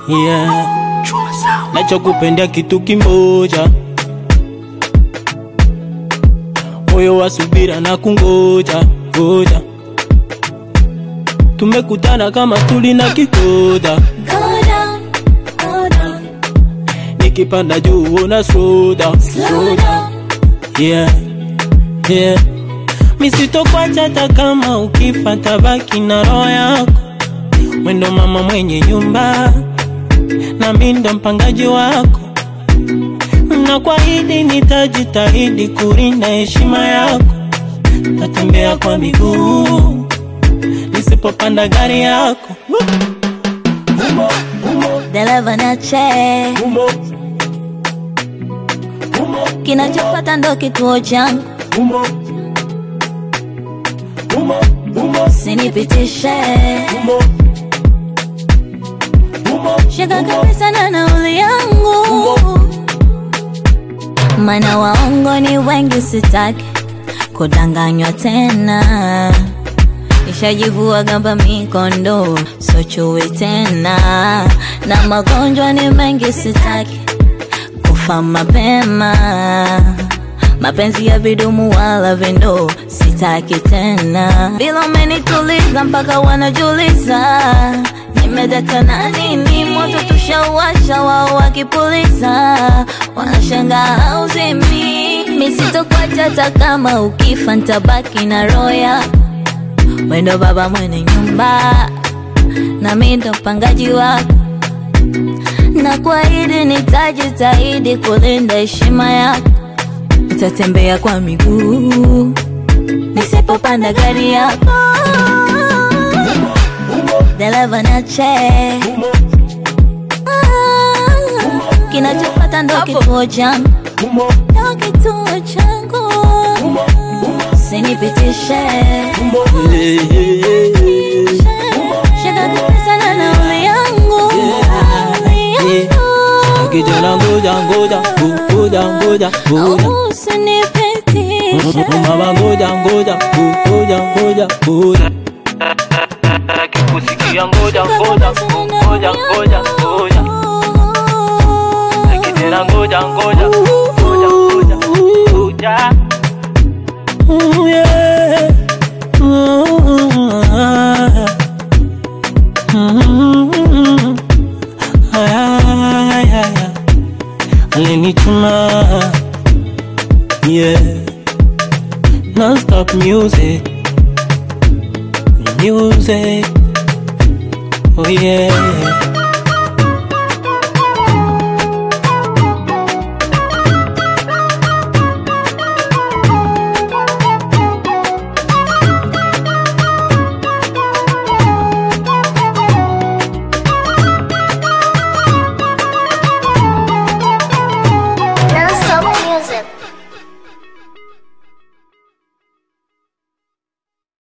yeah. Nachokupendea kitu kimoja, moyo wa subira na kungoja ngoja. Tumekutana kama tuli na kihoda, Go down, go down, nikipanda juu una slow down, slow down. yeah, yeah. Misitokwacha hata kama ukifa, tabaki na roho yako. Mwendo mama mwenye nyumba, na mi ndo mpangaji wako, na kuahidi nitajitahidi kulinda heshima yako. Tatembea kwa miguu nisipopanda gari yako. Dereva niache, kinachofuata ndo kituo changu, sinipitishe shika kabisa na nauli yangu, mana waongo ni wengi, sitaki kudanganywa tena. Nishajivua gamba mikondo, so chui tena, na magonjwa ni mengi, sitaki kufa mapema. Mapenzi ya vidumu wala vindo, sitaki tena. Bila umenituliza mpaka wanajuliza nimedata na nini, moto tushauwasha, wao wakipuliza wanashangaa hauzimi. Mi sitokwacha hata kama ukifa, ntabaki na roho yako wendo baba mwenye nyumba na mi ndo mpangaji wako, na kuahidi nitajitahidi kulinda heshima yako. Nitatembea kwa miguu nisipopanda gari yako. Dereva niache, Ah, kinachofuata ndo kituo changu, ndo kituo changu, sinipitishe Shika kabisa na nauli yangu, nauli yangu. Kijana ngoja ngoja ngoja ngoja ngoja Usinipitishe. mama ngoja ngoja ngoja ngoja ngoja Kikusikia ngoja ngoja ngoja ngoja ngoja Kijana ngoja ngoja ngoja ngoja ngoja Ooh, yeah. Ooh, ah. Mm. Ay, ay, ay, ay. Alinituma yeah non-stop music music oh yeah